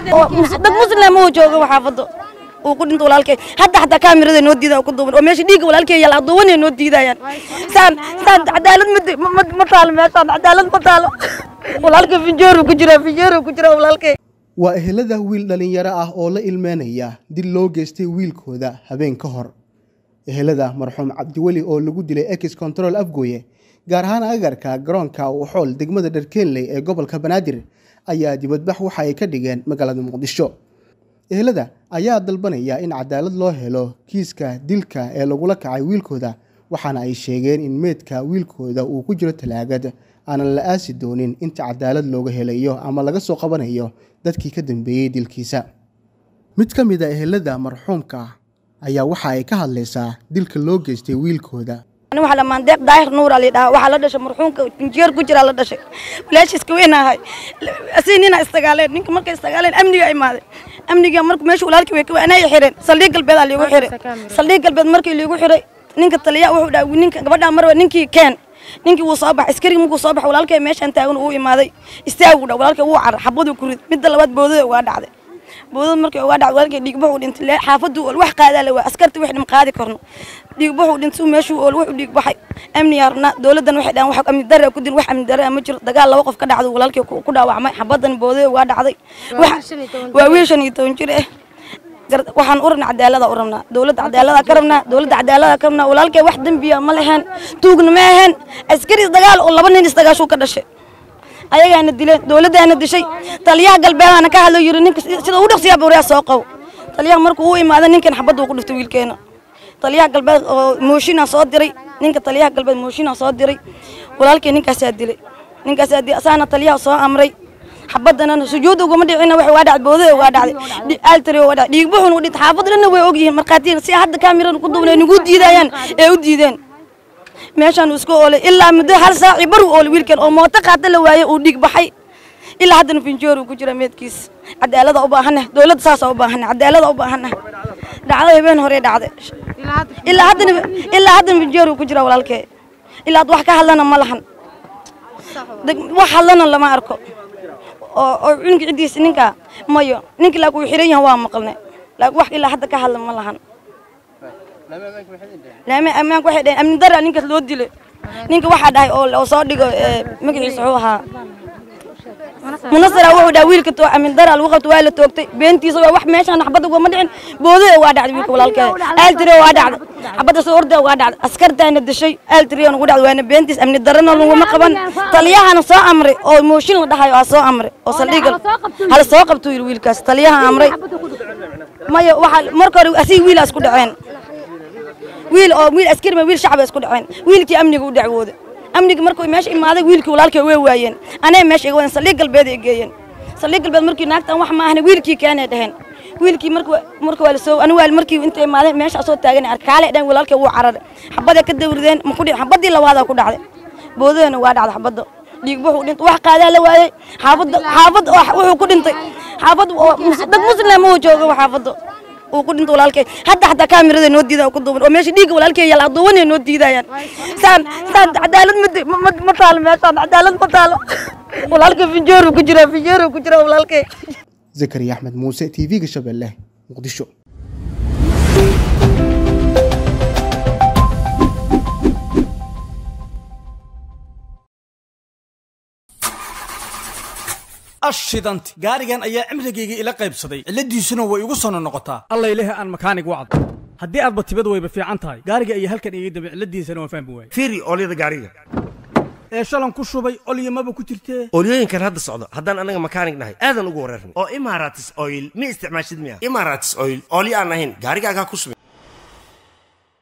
dad muslim uu joogo xaafado uu ku dhinto walaalkay hadda xataa kaamirada noo diidaa ku duuban oo meesha dhiigga walaalkay yaala aduubanay noo diidayaan saan saan cadaalad ma ma taalo meeshaan cadaalad ma taalo walaalkay finjeeru ku jira finjeeru ku jira walaalkay waa ehelada wiil dhallinyaro ah oo la ilmeynaya dil loo geystay wiilkooda habeen ka hor ehelada marxuum cabdiweli oo lagu dilay ex control afgooye gaar ahaan agarka garoonka uxool degmada dharkeenley ee gobolka banaadir ayaa dibadbax waxa ay ka dhigeen magaalada muqdisho ehelada ayaa dalbanaya in cadaalad loo helo kiiska dilka ee lagula kacay wiilkooda waxaana ay sheegeen in meydka wiilkooda uu ku jiro talaagad aanan la aasi doonin inta cadaalad looga helayo ama laga soo qabanayo dadkii ka dambeeyey dilkiisa mid ka mid a ehelada marxuumka ayaa waxa ay ka hadlaysaa dilka loo geystay wiilkooda ani waxaa dhamaan deeq daahir nuura la dhahaa waxaa la dhashay marxuumka injineer ku jiraa la dhashay walaashiiska weynahay asii nina istagaaleen ninka markay istagaaleen amniga imaaday amniga marka meesha walaalkii way ka anay xireen saldhig galbeed aa liigu xiray saldhig galbeed markii liigu xiray ninka taliya wuxuu dhahay ninka gabadha marwa ninkii keen ninkii wuu soo baxay askariga markuu soo baxay walaalkay meeshaan taagan uu imaaday istaagu dha walaalkay wuu carar xabaduu ku rid midda labaad boodada ugaa dhacday boodada markii ugaa dhacday walaalkay dhiigbaxuu dhintay xaafaduu ol wax qaadaa la waa askarta wax dhim qaadi karno dhiigbaxuu dhintay meeshuu ol wuxuu dhiig baxay amni yarna dowladdan waxay dhahan wax amni darre ku dil wax amni darre ma jiro dagaal laba qof ka dhacday walaalkay ku dhaawacmay xabadan boodada ugaa dhacday waa wiil shan iyo toban jir ah waxaan u rabnaa cadaalada u rabnaa dowladda cadaalada ka rabnaa dowladda cadaalada ka rabnaa walaalkay wax dembiya ma leheen tuugna ma ahayn askari isdagaal oo laba nin isdagaashuu ka dhashay ayagaana dileen dowladdaana dishay taliyaha galbeedaana ka hadlo yiri ninka sida u dhaqsiyaa bawriyaa soo qabo taliyaha markuu u imaada ninkan xabadda uu ku dhiftay wiilkeena taliyaha galbeed oo mooshinaa soo diray ninka taliyaha galbeed mooshinaa soo diray walaalkay ninkaasaa dilay ninkaasaa dilay asaana taliyaha soo amray xabadana sujuud uguma dhicina wax waa dhacday boodada waa dhacday altari waa dhacday dhiig buxun u dhintay xaafadana way ogyihiin markhaatiina si hadda kaamirada ku duubnay nagu diidayaan ee u diideen meeshaan uu iska oolay ilaa muddo hal saaci bar uu oolay wiilkan oo mooto qaata la waayey uu dhiig baxay ilaa haddana finjoor uu ku jira meedkiis cadaalada u baahanah dowladda saasaa u baahanah cadaalada u baahanah dhacdo habeen hore dhacday ilaa haddana ilaa haddana finjoor uu ku jira walaalkee ilaa wax ka hadlana ma lahan wax hadlana lama arko oo oo cunugga ciddiisa ninka mayo ninka laakiin uu xiran yahay waa maqalnay laakiin wax ilaa hadda ka hadla ma lahan laame ammaanka waxay dhaheen amni dara ninkaas loo dilay ninka waxaa dhahay oo soo dhigo magaciisa wuxuu ahaa munasara wuxuu dhahay wiilka too amni dara lagu qabto waa la toogtay beentiisa waa wax meeshaan xabadda ugama dhicin boodada waa dhacday wiilka walaalkeeda aaltire waa dhacday xabadda soo orda waa dhacday askartaana dishay aaltire ugu dhacday waana beentiis amni darana laguma qaban taliyahana soo amray oo mooshin la dhahayo aa soo amray oo saldhiga hala soo qabtuu yidhi wiilkaas taliyaha amray maya waxaa marka hore asii wiil isku dhaceen wiil oo wiil askari ma wiil shacab isku dhaceen wiilkii amniga u dacwooda amniga markuu meesha imaaday wiilkii walaalkay way waayeen anay meesha iga wadan saldhig galbeed ay geeyeen saldhig galbeed markii naagtan wax ma ahna wiilkii keenay dhaheen wiilkii marka marka waa la soo anigu waa markii inta imaaday meesha soo taagan arkaale dhan walaalkay wuu cararay xabada ka dawrideen ma ku dhicin xabadii labaad ku dhacday boodadana waa dhacday xabada dhiig wuxuu dhintay wax qaadaa la waayay xaafadda xaafad wuxuu ku dhintay xaafad dad muslim uu joogo xaafadda uu ku dhinto walaalkay hadda xataa kaamirada noo diidaa ku duuban oo meesha dhiigga walaalkay yaala aduubanay noo diidayaan saan saan cadaalad ma ma taalo meeshaan cadaalad ma taalo walaalkay finjeeru ku jira finjeeru ku jira walaalkay zakariya axmed muuse t v-ga shabeelle muqdisho ashidanti gaarigan ayaa cimrigayga ila qaybsaday cilladiisuna way igu sono noqotaa alla ilahi aan makaanig wacd haddii aadba tibad wayba fiican tahay gaariga ayaa halkan iga dambe cilladiisana waan fahmi waayey fiiri oolyada gaariga ee shalan ku shubay olyamaba ku jirtee oolyooyinkan hadda socdo haddaan annaga makaanig nahay aadan ugu wareernay oo imaratis oil ma isticmaashid miya imaratis oil oolyo aan ahayn gaarigaagaa ku subin